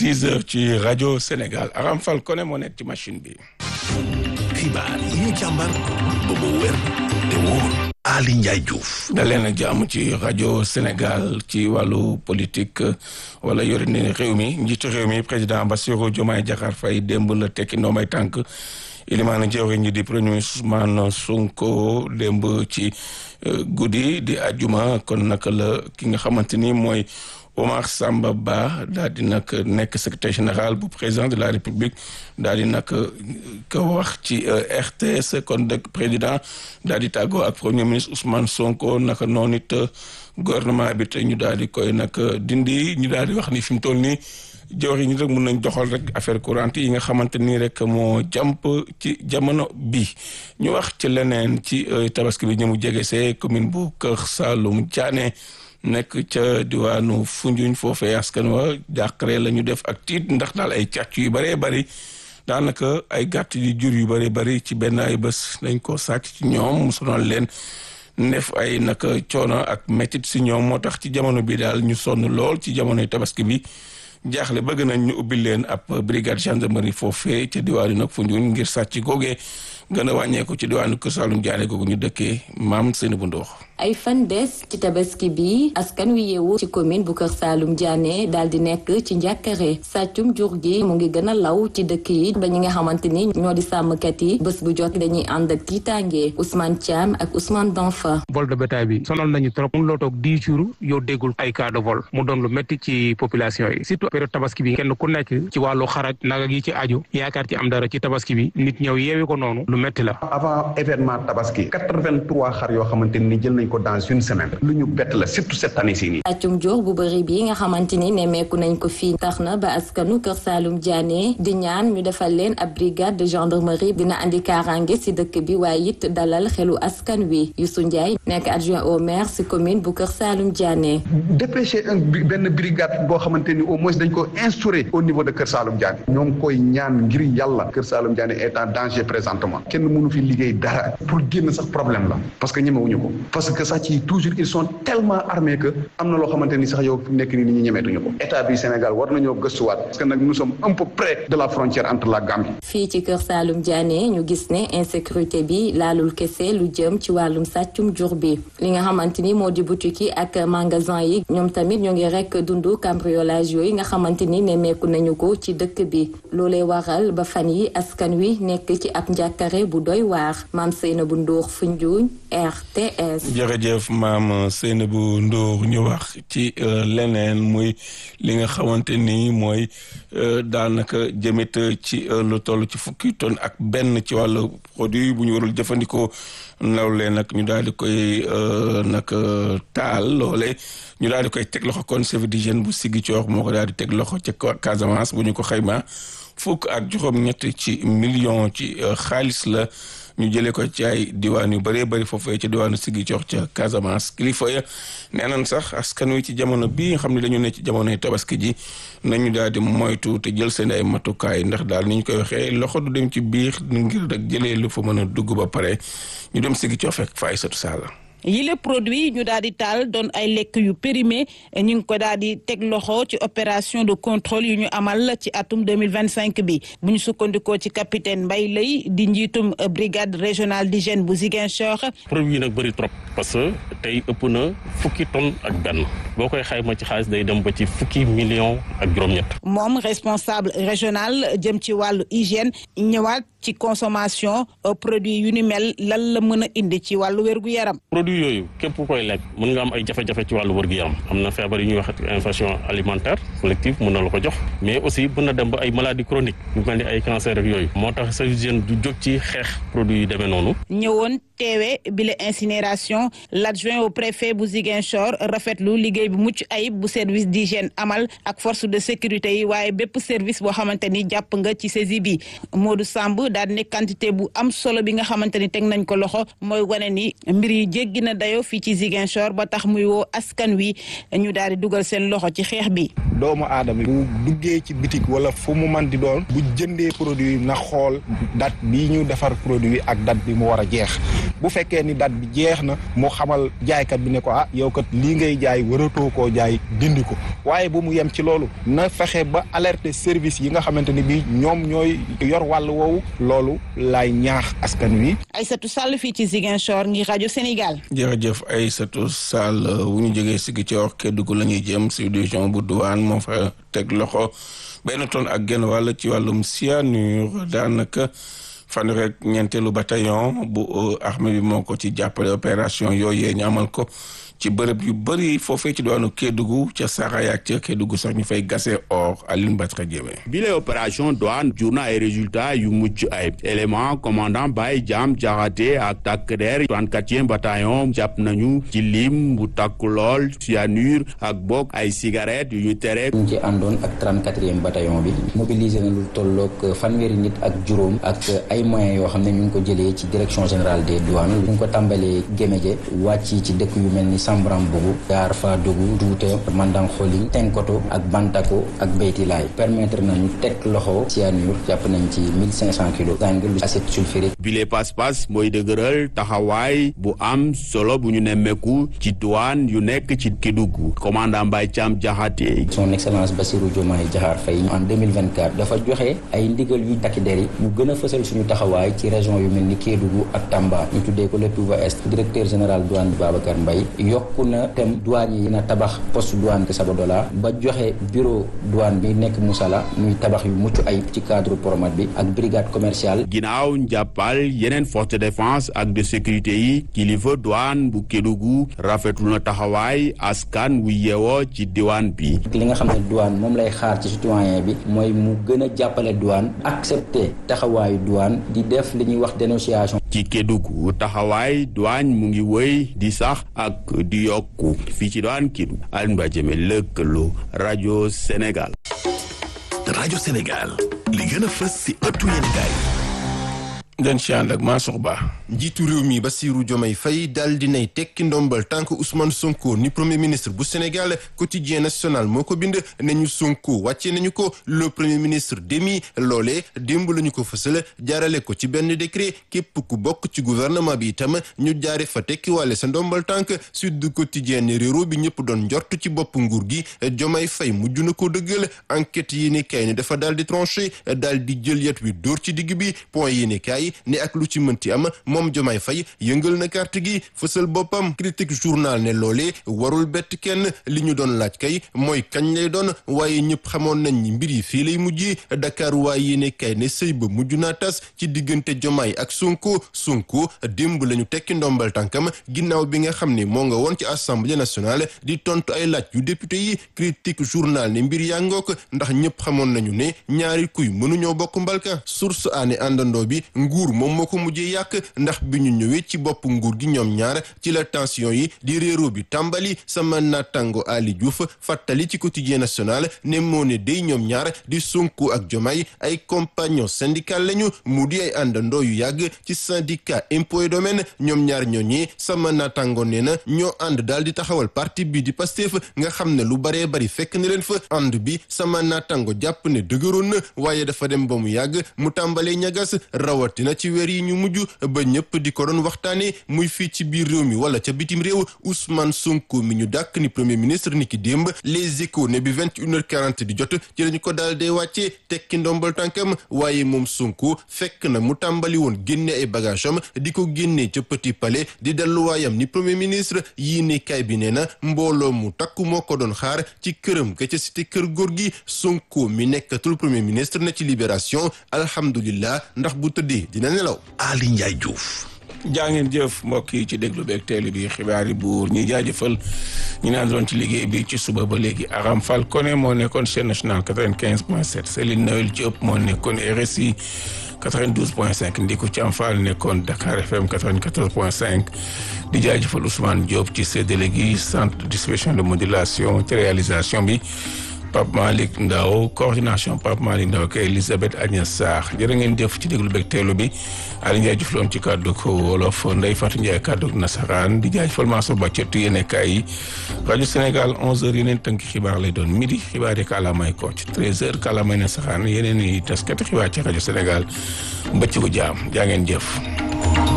dix heures ci rajo Sénégal Aram Fall Koné moo nekk ci machine bi. xibaar yi ñu càmbar ba mu wér te wóor Ali Ndiaye Diouf. da leen a jàmm ci rajo Sénégal ci wàllu politique wala yore ni réew mi njiitu réew mi président Bassirou Diomaye Diakhar Faye démb la tekki ndoomay tànk ilimaana jawriñ ñi di premier ministre Ousmane Sonko démb ci guddi di ajuma kon naka la ki nga xamante ni mooy Omar Samba Ba daal di nag nekk secrétaire général bu président de la république daal di nag ko wax ci RTS kon dëkk président daal di tàggoo ak premier ministre Ousmane Sonko naka noonu it gouvernement bi te ñu daal di koy nag dindi ñu daal di wax ni fi mu toll nii jawriñ ñi rek mun nañ doxal rek affaire courante yi nga xamante nii rek moo jàmp ci jamono bi ñu wax ci leneen ci tabaski bi ñu mu jege see commune bu Kër Saalum Diané nekk ca diwaanu Foundiougne foofee askan wa jàqare la ñu def ak tiit ndax daal ay càcc yu bëree bëri daanaka ay gàtt yu jur yu bëree bëri ci benn ay bés dañ ko sàcc ci ñoom mu sonal leen def ay naka coono ak métit si ñoom moo tax ci jamono bi daal ñu sonn lool ci jamonoy tabaski bi jaaxle bëgg nañ ñu ubbi leen ab brigade gendarmerie foofee ca diwaanu nag Foundiougne ngir sàcc googee gën a wàññeeku ci diwaanu Kër Saalum Diané googu ñu dëkkee maam seeni bu ndoox ay fan des ci tabaski bi askan wi yeewu ci commune bu Kër Saalum Diané daal di nekk ci njàkkare sàccum jur gi mu ngi gën a law ci dëkk yi ba ñi nga xamante ni ñoo di sàmmkat yi bés bu jot dañuy ànd ak tiitaange Ousmane Thiam ak Ousmane Danfa. vol de bétail bi sonal nañu trop mun loo toog dix jours yow déggul ay cas de vol mu doon lu métti ci population yi surtout période tabaski bi kenn ku nekk ci wàllu xaraj nag yi ci aju yaakaar ci am dara ci tabaski bi nit ñëw yeewi ko noonu lu métti la. avant événement tabaski quatre-vingt-trois xar yoo xamante ni jël nañ ko dans une semaine lu ñu bett la surtout cette année ci nii. sàccum jur bu bëri bi nga xamante ni nemmeeku nañ ko fii tax na ba askanu Kër Saalum Diané di ñaan ñu defal leen ab brigade de gendarmerie dina andi kaaraange si dëkk bi waaye it dalal xelu askan wi Youssou Ndiaye nekk adjoint au maire si commune bu Kër Saalum Diané. dépêcher un benn brigade boo xamante ni au moins dañ ko instaurer au niveau de Kër Saalum Diané ñoo ngi koy ñaan ngir yàlla Kër Saalum Diané est en danger présentement kenn mënu fi liggéey dara pour génn sax problème la parce que ñemewuñu ko parce que sax ci toujours ils sont tellement armés que am na loo xamante ni sax yow nekk ni nit ñi ñemeetuñu ko état bi Sénégal war nañoo gëstuwaat parce que nag nous sommes un peu près de la frontière entre la Gambie. fii ci Kër Saalum Diané ñu gis ne insécurité bi laalul kese lu jëm ci wàllum sàccum jur bi li nga xamante ni moo di boutique yi ak magasin yi ñoom tamit ñoo ngi rek dund cambriolage yooyu nga xamante ni nemmeeku nañu ko ci dëkk bi loolee waral ba fan yi askan wi nekk ci ab njàkkare bu doy waar maam Seynabou Ndour Foundiougne RTS. jërëjëf maam Seynabou Ndour ñu wax ci leneen muy li nga xamante ni mooy daanaka jëmit ci lu toll ci fukki tonne ak benn ci wàllu produit bu ñu warul jëfandikoo loolee nag ñu daal di koy nag taal loole ñu daal di koy teg loxo kon service d'hygiène bu Ziguinchor moo ko daal di teg loxo ca Casamance bu ñu ko xayma fukk ak juróom-ñett ci million ci xaalis la ñu jëlee ko ci ay diwaan yu bëree bëri foofee ci diwaanu Ziguinchor ca Casamance kilifa ya nee nañ sax askan wi ci jamono bii nga xam ne dañu ne ci jamonoy tabaski ji nañu daal di moytu te jël seen ay matukaay ndax daal ni ñu koy waxee loxo du dem ci biir ngir rek jëlee lu fa mën a dugg ba pare ñu dem Ziguinchor fekk fa ay satu saala yile produit ñu daal di taal doon ay lekk yu périmé ñu ngi ko daal di teg loxo ci opération de contrôle yu ñu amal ci atum 2025 bi bu ñu sukkandikoo ci capitaine Mbaye Lay di njiitum brigade régionale d'hygiène bu Ziguinchor. produit yi nag bëri trop parce que tey ëpp na fukki tonne ak benn boo koy xayma ci xaalis day dem ba ci fukki million ak juróom-ñett. moom responsable régional jëm ci wàllu hygiène ñëwaat ci consommation produit yu ni mel lan la mën a indi ci wàllu wérgu yaram. produit yooyu képp ku koy lekk mën nga am ay jafe-jafe ci wàllu wërgu yaram am na feebar yu ñuy wax infection alimentaire collective mën na la ko jox mais aussi mën na dem ba ay maladies chroniques yu mel ni ay cancer ak yooyu moo tax service d'hygiène du jóg ci xeex produit yu demee noonu. ñëwoon teewe bile incinération l'adjoint au préfet bu Ziguinchor rafetlu liggéey bu mucc ayib bu service d'hygiène amal ak force de sécurité yi waaye bépp service boo xamante ni jàpp nga ci saisie bi Modou Samb daal ne quantité bu am solo bi nga xamante ni teg nañ ko loxo mooy wane ni mbir yi jéggi na dayo fii ci Ziguinchor ba tax muy woo askan wi ñu daal di dugal seen loxo ci xeex bi. doomu aadama bu duggee ci bitik wala fu mu man di doon bu jëndee produit na xool date bi ñu defar produit ak date bi mu war a jeex bu fekkee ni date bi jeex na mu xamal jaaykat bi ne ko ah yow kat lii ngay jaay waratoo koo jaay dindi ko waaye bu mu yem ci loolu na fexe ba alerter service yi nga xamante ni bii ñoom ñooy yor wàll woowu loolu laay ñaax askan wi. Aïssatou Sall fii ci Ziguinchor ngir rajo Sénégal. jërëjëf Aïssatou Sall bu ñu jógee Ziguinchor Kédougou la ñuy jëm si division bu douane moo fa teg loxo benn tonne ak genn wàll ci wàllum cyanure daanaka fan rek ñeenteelu bataillon bu armée bi moo ko ci jàppale opération yooyee ñu amal ko. ci bërëb yu bëri foofee ci doonu Kédougou ca Saraya ak ca Kédougou sax ñu fay gasee or Aline Batra Diémé bile opération douane jur na ay résultats yu mucc ayib élément commandant Baye Diam Diakhaté ak takk der 34e bataillon jàpp nañu ci lim bu takku lool cyanure ak bokk ay cigarettes yu ñu tere ñu ci àndoon ak 34e bataillon bi mobilisé na lu tolloog fanweeri nit ak juróom ak ay moyens yoo xam ne ñu ngi ko jëlee ci direction générale des douanes ñu ngi ko tàmbalee Géméjé wàcc ci dëkk yu mel ni Sambram Bougou Gaar Fadougu Douta Mandang Kholing Tenkoto ak Bantako ak Beytilaay permettre nañu teg loxo cyanure jàpp nañ ci 1500 kilos zangle acide sulfurique bile pas-pas mooy dëgëral taxawaay bu am solo bu ñu nemmeeku ci douane yu nekk ci Kédougou commandant Mbaye Thiam Diakhaté son excellence Bassirou Diomaye Diakhar Faye en 2024 dafa joxe ay ndigal yu takki der yi ñu gën a fësal suñu taxawaay ci région yu mel ni Kédougou ak Tamba ñu tuddee ko le Touba Est directeur général douane bi Babacar Mbaye yokku na tem douane yi na tabax poste douane ke Sabadola ba joxe bureau douane bi nekk Moussala muy tabax yu mucc ayib ci cadre promat bi ak brigade commerciale ginnaaw njàppal yeneen force de défense ak de sécurité yi kilifa douane bu Kédougou rafetlu na taxawaay askan wu yeewoo ci diwaan bi li nga xam ne douane moom lay xaar ci citoyen bi mooy mu gën a jàppale douane accepter taxawaayu douane di def li ñuy wax dénonciation ci Kédougou taxawaay douane mu ngi wëy di sax ak di yokku fii ci douane Kédougou Alioune Badji Diémé lëkkaloo rajo Sénégal rajo Sénégal li gën a fës si ëttu yéenekaay den ci ànd ak Mansour Ba njiitu réew mi Bassirou Diomaye Faye daal dinay tekki ndombal tànk Ousmane Sonko ni premier ministre bu Sénégal quotidien national moo ko bind nañu Sonko wàcce nañu ko le premier ministre démis loolee démb la ñu ko fësal jaarale ko ci benn décret képp ku bokk ci gouvernement bi itam ñu jaare fa tekki wàlle sa ndombal tànk Sud Quotidien ne réero bi ñëpp doon njort ci bopp nguur gi Diomaye Faye mujj na ko dëggal enquête yi ne kay ne dafa daal di tranché daal di jël yet wi dóor ci digg bi point yi ne kay ne ak lu ci mënti am moom Diomaye Faye yëngal na carte gi fësal boppam critique journal ne loolee warul bett kenn li ñu doon laaj kay mooy kañ lay doon waaye ñëpp xamoon nañ ni mbir yi fii lay mujjee Dakar waaye yéene kay ne sëy ba mujj naa tas ci diggante Diomaye ak Sonko Sonko démb la ñu tekki ndombal tànkam ginnaaw bi nga xam ne moo nga woon ci assemblée nationale di tontu ay laaj yu député yi critique journal ne mbir yaa ngook ndax ñëpp xamoon nañu ne ñaari kuy mënuñoo bokk mbalka source aane àndandoo bi nguur moom moo ko mujjee yàq ndax bi ñu ñëwee ci bopp nguur gi ñoom ñaar ci la tension yi di réero bi tàmbali sama natango Ali Diouf fàttali ci quotidien national ne moo ne day ñoom ñaar di Sonko ak Diomaye ay compagnon syndical lañu mu di ay àndandoo yu yàgg ci syndicat impôt et domaine ñoom ñaar ñooñee sama natango nee na ñoo ànd daal di taxawal parti bi di Pastef nga xam ne lu baree bari fekk na leen fa ànd bi sama natango jàpp ne dëgëroon na waaye dafa dem ba mu yàgg mu tàmbalee ñagas rawatina ci weer yi ñu mujj ba ñëpp di ko doon waxtaane muy fii ci biir réew mi wala ca bitim réew Ousmane Sonko mi ñu dàkk ni premier ministre ni ki démb les échos ne bi vingt et une heure quarante di jot ci lañu ko daal dee wàccee tekki ndombal tànkam waaye moom Sonko fekk na mu tàmbali woon génne ay bagage am di ko génnee ca Petit Palais di delluwaayam ni premier ministre yii ne kay bi nee na mbooloo mu takku moo ko doon xaar ci këram ga ca cité kër góor gi Sonko mi nekkatul premier ministre na ci libération alhamdulillah ndax bu tëddee dina nelaw Ali Ndiaye Diouf jaa ngeen jëf mbokk yi ci déglu beeg teelu bi xibaar yi buur ñi jaajëfal ñu naan doon ci liggéey bi ci suba ba léegi Aram Fall Koné moo nekkoon chaîne nationale 95 point 7 Céline Noël Diop moo nekkoon RSI 92 point 5 Ndiku Thiam Fall nekkoon Dakar FM 94 point 5 di jaajëfal Ousmane Diop ci séddale gi centre de distribution de modulation ci réalisation bi Pape Malick Ndaw coordination Pape Malick Ndaw ak Elisabeth Agnès Sarr jërë ngeen jëf ci déglu beeg teelu bi Aliou Ndiaye Diouf loon ci kàddu ko wolof Ndeye Fatou Ndiaye kàddu nasaraan di jaajëfal Mansour Ba ci yéenekaay yi rajo Sénégal 11h yeneen tënk xibaar lay doon midi xibaar yi kàllaamay Kocc 13h kàllaamay nasaraan yeneen i taskati xibaar ci rajo Sénégal mbëcc gu jaam jaa ngeen jëf.